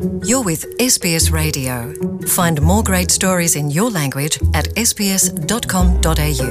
You're with SBS Radio. Find more great stories in your language at sbs.com.au.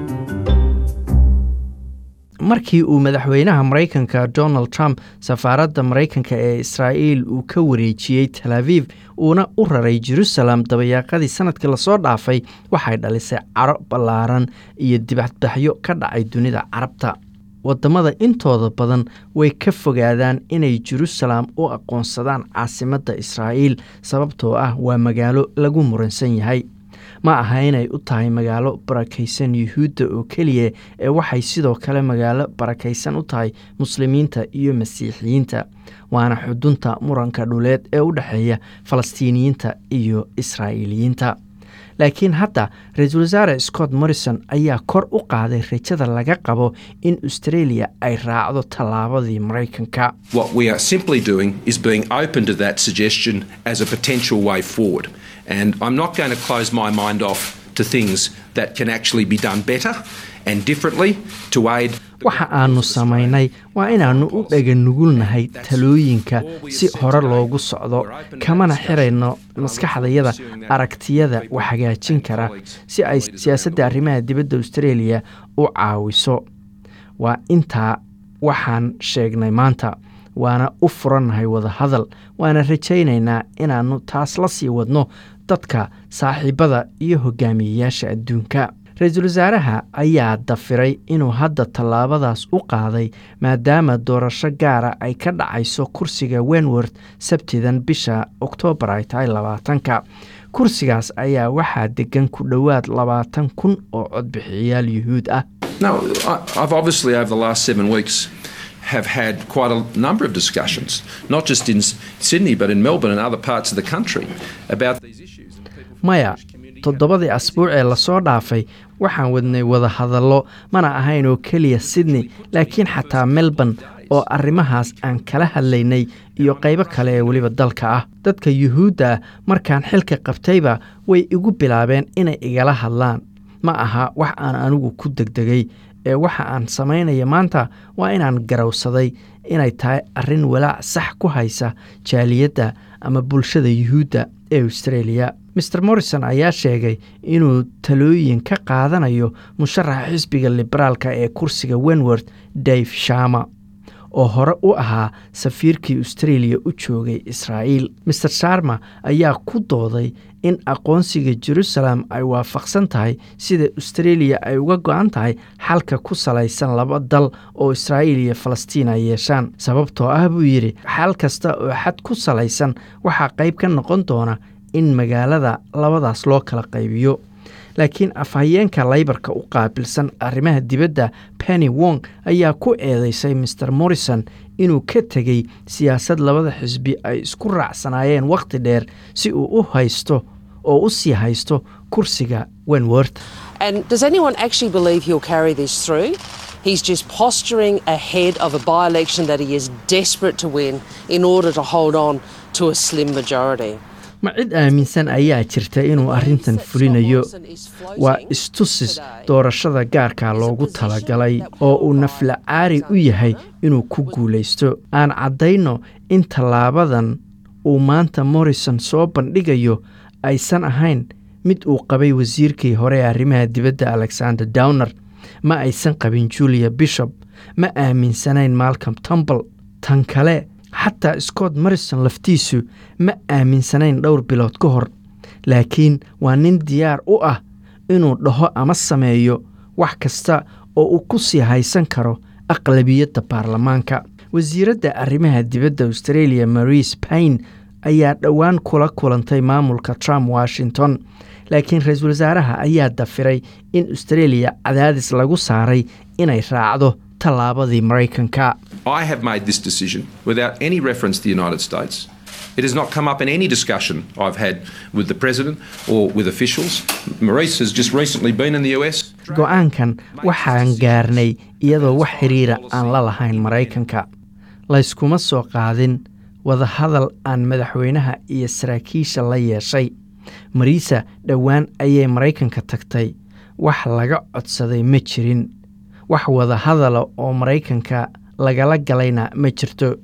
markii uu madaxweynaha maraykanka donald trump safaaradda maraykanka ee israa'iil uu ka wareejiyey tel aviv uuna u raray jerusalem dabayaaqadii sanadkii lasoo dhaafay waxay dhalisay caro ballaaran iyo dibadbaxyo ka dhacay dunida carabta waddamada intooda badan way ka fogaadaan inay jerusalem u aqoonsadaan caasimadda israa'iil sababtoo ah waa magaalo lagu muransan yahay ma aha inay u tahay magaalo barakaysan yuhuudda oo keliya ee waxay sidoo kale magaalo barakaysan u tahay muslimiinta iyo masiixiyiinta waana xudunta muranka dhuleed ee u dhexeeya falastiiniyiinta iyo israa'iiliyiinta laakiin hadda ra-iisul wasaare scott morrison ayaa kor u qaaday rajada laga qabo in australia ay raacdo tallaabadii maraykanka What we are simply doing is being open to that suggestion as a potential way forward. And I'm not going to close my mind off to things that can actually be done better and differently to aid. waxa aanu samaynay waa inaannu u dhaganugulnahay talooyinka si hore loogu socdo kamana xirayno maskaxdayada aragtiyada wax hagaajin kara si ay siyaasadda arrimaha dibadda australia u caawiso waa intaa waxaan sheegnay maanta waana u furannahay wadahadal waana rajaynaynaa inaannu taas la sii wadno dadka saaxiibada iyo hogaamiyeyaasha adduunka ra-iisul wasaaraha ayaa dafiray inuu hadda tallaabadaas u qaaday maadaama doorasho gaara ay ka dhacayso kursiga wenworth sabtidan bisha oktoobar ay tahay labaatanka kursigaas ayaa waxaa degan ku dhowaad labaatan kun oo codbixiyayaal yuhuud ah No, I, I've obviously over the last seven weeks have had quite a number of discussions, not just in S- Sydney but in Melbourne and other parts of the country about these issues. And people from maya Jewish community- toddobadii asbuuc ee lasoo dhaafay waxaan wadnay wadahadallo mana ahayn oo keliya sydney laakiin xataa melbourne oo arrimahaas aan kala hadlaynay iyo qaybo kale ee weliba dalka ah dadka yuhuudda ah markaan xilka qabtayba way igu bilaabeen inay igala hadlaan ma aha wax aan anigu ku degdegay ee waxa aan samaynaya maanta waa inaan garowsaday inay tahay arrin walaac sax ku haysa jaaliyadda ama bulshada yuhuudda ee australia mr morrison ayaa sheegay inuu talooyin ka qaadanayo musharaxa xisbiga liberaalka ee kursiga wenworth dave shama oo hore u ahaa safiirkii australia u joogay israa'iil mr sharma ayaa ku dooday in aqoonsiga jerusalem ay waafaqsan tahay sida australia ay uga go-an tahay xalka ku salaysan laba dal oo israa'iil iyo falastiin ay yeeshaan sababtoo ah buu yidhi xal kasta oo xad ku salaysan waxaa qayb ka noqon doona in magaalada labadaas loo kala qaybiyo laakiin afhayeenka laybarka u qaabilsan arrimaha dibadda penny wong ayaa ku eedeysay mr morrison inuu ka tegey siyaasad labada xisbi ay isku raacsanaayeen wakhti dheer si uu u haysto oo u sii haysto kursiga wenworth And does anyone actually believe he'll carry this through? He's just posturing ahead of a by election that he is desperate to win in order to hold on to a slim majority. ma cid aaminsan ayaa jirta inuu arrintan fulinayo waa istusis doorashada gaarka loogu talagalay oo uu nafla caari u yahay inuu ku guulaysto aan caddayno in tallaabadan uu maanta morrison soo bandhigayo aysan ahayn mid uu qabay wasiirkii hore ee arrimaha dibadda alexander downer ma aysan qabin julia bishop ma aaminsanayn malcolm tumble tan kale xataa scott morrison laftiisu ma aaminsanayn dhowr bilood ka hor laakiin waa nin diyaar u ah inuu dhaho ama sameeyo wax kasta oo uu ku sii haysan karo aqlabiyadda baarlamaanka wasiiradda arrimaha dibadda australia marise payne ayaa dhowaan kula kulantay maamulka trump washington laakiin ra-iisul wasaaraha ayaa dafiray in australia cadaadis lagu saaray inay raacdo tallaabadii maraykanka I have made this decision without any reference to the United States. It has not come up in any discussion I've had with the President or with officials. Maurice has just recently been in the US. go-aankan waxaan gaarnay iyadoo wax xiriira aan la lahayn maraykanka layskuma soo qaadin wadahadal aan madaxweynaha iyo saraakiisha la yeeshay mariisa dhowaan ayay maraykanka tagtay wax laga codsaday ma jirin wax wadahadala oo maraykanka lagala galayna ma jirto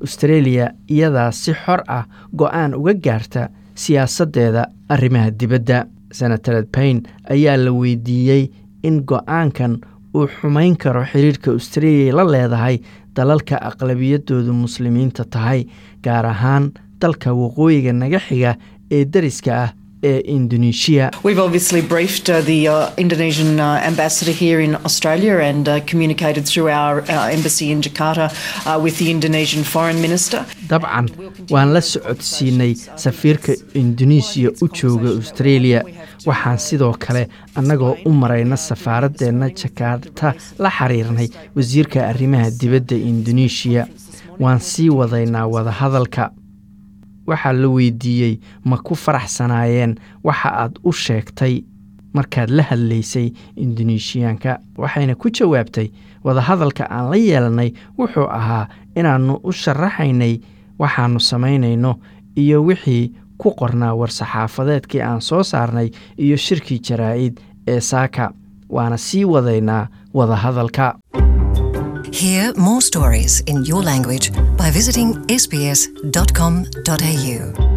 australia iyadaa si xor ah go-aan uga gaarta siyaasaddeeda arrimaha dibadda senatared paine ayaa la weydiiyey in go-aankan uu xumayn karo xiriirka australia la leedahay dalalka aqlabiyadoodu muslimiinta tahay gaar ahaan dalka waqooyiga naga xiga ee dariska ah ee indonesia We've obviously briefed uh, the uh, Indonesian uh, ambassador here in Australia and uh, communicated through our uh, embassy in Jakarta uh, with the Indonesian foreign minister. dabcan waan la socodsiinay safiirka indonesiya u jooga australia waxaan sidoo kale annagoo u marayna safaaradeenna jakarta la xiriirnay wasiirka arrimaha dibadda indoneesiya waan sii wadaynaa wadahadalka waxaa la weydiiyey ma ku faraxsanaayeen waxa aad u sheegtay markaad la hadlaysay indoneeshiyaanka waxayna ku jawaabtay wadahadalka aan la yeelanay wuxuu ahaa inaannu u sharaxaynay waxaannu samaynayno iyo wixii ku qornaa war-saxaafadeedkii aan soo saarnay iyo shirkii jaraa'id ee saaka waana sii wadaynaa wadahadalka Hear more stories in your language by visiting sbs.com.au.